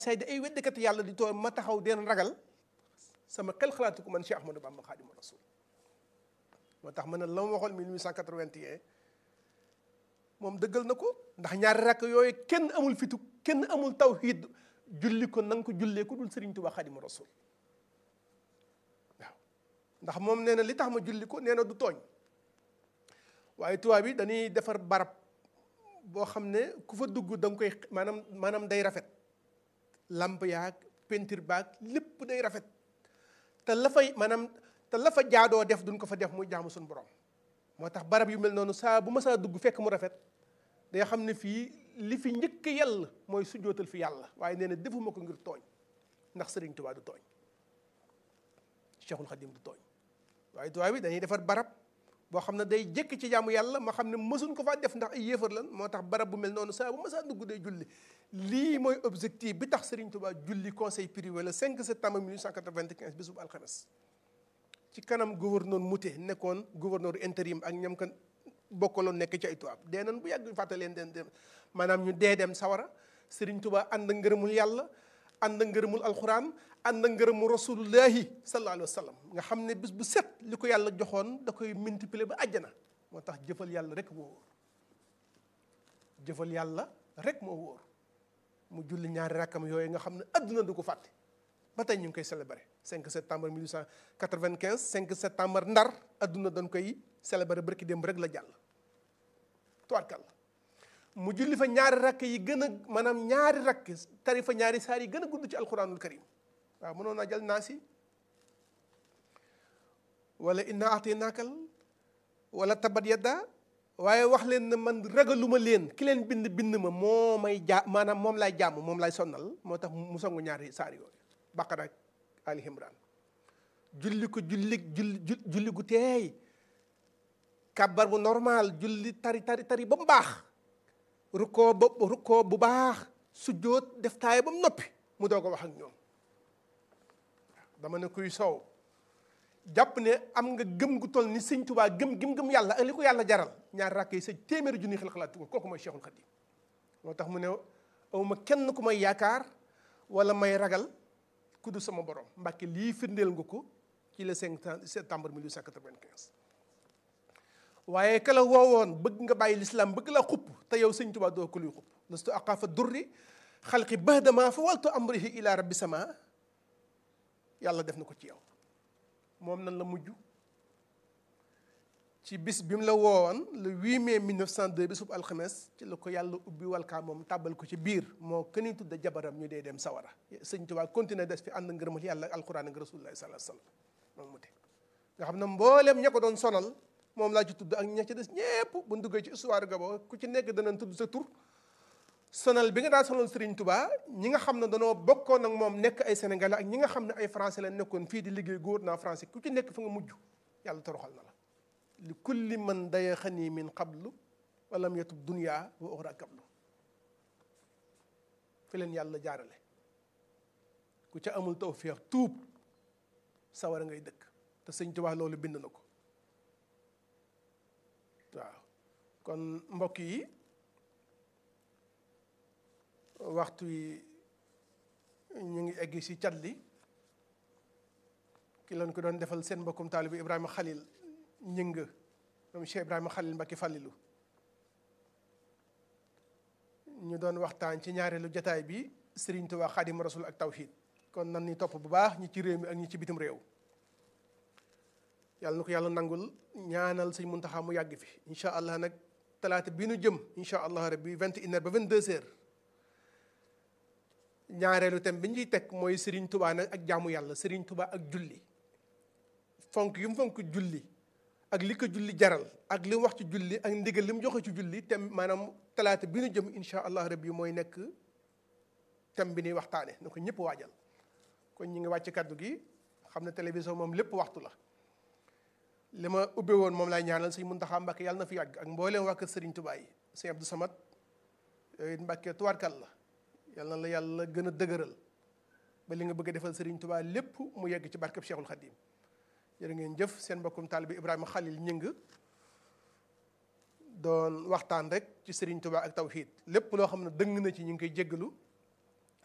say di ay weddikat yàlla di tooy ma taxaw den ragal sama xel xalaatu ko man Cheikh Ahmadou Bamba Xaadimu Rasul moo tax ma ne la ma waxoon 1881 moom dëggal na ko ndax ñaari rakk yooyu kenn amul fitu kenn amul tawhid julli ko na nga ko jullee ko dul Sëriñ Tuubaa Xaadimu Rasul waaw ndax moom nee na li tax ma julli ko nee na du tooñ waaye tubaab bi dañuy defar barab boo xam ne ku fa dugg da nga koy maanaam maanaam day rafet lamp yaag peinture baag lépp day rafet te la fay maanaam te la fa jaadoo def duñ ko fa def muy jaamu suñu borom moo tax barab yu mel noonu saa bu ma saa dugg fekk mu rafet day xam ne fii li fi njëkk yàlla mooy sujjootal fi yàlla waaye nee na defuma ko ngir tooñ ndax Sëriñ Tuubaa du tooñ Cheikhul Khadim du tooñ waaye tubaab bi dañuy defar barab boo xam ne day jëkk ci jaamu yàlla ma xam ne mësuñ ko faa def ndax ay yéefar lan moo tax barab bu mel noonu saa bu ma saa dugg day julli lii mooy objectif bi tax Serigne Touba julli conseil privé le 5 septembre 1895 bisub alxames ci kanam gouverneur Mouté nekkoon gouverneur intérim ak ñam kan bokkaloon nekk ci ay tubaab dee nan bu yàgg fàtte leen den dem maanaam ñu dee dem sawara Serigne Touba ànd ak ngërëmul yàlla ànd ak ngërëmul alxuraan ànd ak ngërëmu rasulullahi sallallahu alayhi wa sallam nga xam ne bis bu set li ko yàlla joxoon da koy multiplier ba àjjana moo tax jëfal yàlla rek moo wóor jëfal yàlla rek moo wóor mu julli ñaari rakkam yooyu nga xam ne adduna du ko fàtte ba tey ñu ngi koy célébrer 5 septembre 1895 5 septembre ndar adduna dañ koy célébrer barki démb rek la jàll tuwaarkal mu julli fa ñaari rakk yi gën a maanaam ñaari rakk tari fa ñaari saar yi gën a gudd ci alquranul karim waaw mënoon naa jël naasi wala inna atinaakal wala tabat yadda waaye wax leen ne man ragaluma leen ki leen bind bind ma moo may jaa maanaam moom laay jàmm moom laay sonnal moo tax mu songu ñaari saar yooyu baqara ak ali imran julli ko julli julli julli gu teey kàbbar bu normal julli tari tari tari ba mu baax rukkoo ba rukkoo bu baax sujjóot def taay ba mu noppi mu doo ko wax ak ñoom dama ne kuy soow jàpp ne am nga gëm gu toll ni sëñ Tuubaa gëm gëm gëm yàlla ak li ko yàlla jaral ñaar rakk yi sa téeméeri junni xel xalaat ko kooku mooy Cheikhul Khadim moo tax mu ne awma kenn ku may yaakaar wala may ragal ku du sama borom mbàkke lii firndeel nga ko ci le 5 septembre 1895 waaye kala woowoon bëgg nga bàyyi lislaam bëgg la xupp te yow sëñ Tuubaa doo ko luy xupp lastu aqaafa durri xalqi bahdama fa waltu amrihi ila rabbi sama yàlla def na ko ci yow moom nan la mujj ci bis bi mu la woowoon le 8 mai 1902 bisub alxames ci la ko yàlla ubbi walkaa moom tàbbal ko ci biir moo këni tudda jabaram ñu dee dem sawara sëñ Tuubaa continuer des fi ànd ngërëmal yàlla ak alquran ak rasulullahi sallallahu alayhi wasallam moom mu te nga xam ne mbooleem ña ko doon sonal moom laa ci tudd ak ña ci des ñépp bu ñu duggee ci histoire gabo ku ci nekk danañ tudd sa tur sonal bi nga daan sonal Serigne Touba ñi nga xam ne danoo bokkoon ak moom nekk ay sénégalais ak ñi nga xam ne ay français la nekkoon fii di liggéey gouvernement français ku ci nekk fa nga mujj yàlla toroxal na la li kulli man daya xanii min qablu walam yatub dunya wa uxra qablu fi leen yàlla jaarale ku ca amul tawféex tuub sawara ngay dëkk te Sëñ Touba loolu bind na ko waaw kon mbokk yi waxtu yi ñu ngi egg ci cat li ki leen ko doon defal seen mbokkum taalibu Ibrahima Khalil ñëng moom Cheikh Ibrahima Khalil Mbacke Fallilu ñu doon waxtaan ci ñaareelu jataay bi Serigne Touba Xaadimu Rasul ak tawhid kon nan ni topp bu baax ñi ci réew mi ak ñi ci bitim réew yàlla na ko yàlla nangul ñaanal sëñ Muntaxa mu yàgg fi incha allah nag talaata bii nu jëm incha allah rabbi vingt et une heures ba vingt deux heures ñaareelu thème bi ñuy teg mooy Serigne Touba nag ak jaamu yàlla Serigne Touba ak julli fonk yu mu fonk julli ak li ko julli jaral ak li mu wax ci julli ak ndigal li mu joxe ci julli thème maanaam talaata bi nu jëm incha allah rabbi mooy nekk thème bi ñuy waxtaane na ko ñëpp waajal kon ñi ngi wàcc kaddu gi xam ne télévision moom lépp waxtu la li ma ubbe woon moom laay ñaanal sëñ Muntaxa Mbàkke yàlla na fi yàgg ak mbooleem waa kër Sëriñ Tuubaa yi sëñ Abdou Samad yooyu Mbàkke tuwaarkal la yàlla na la yàlla gën a dëgëral ba li nga bëgg a defal Sëriñ Tuubaa lépp mu yegg ci barkeb Cheikhul Khadim jërë ngeen jëf seen mbokkum taalibe Ibrahima Khalil ñëng doon waxtaan rek ci Sëriñ Tuubaa ak tawhid lépp loo xam ne dëng na ci ñu ngi koy jéggalu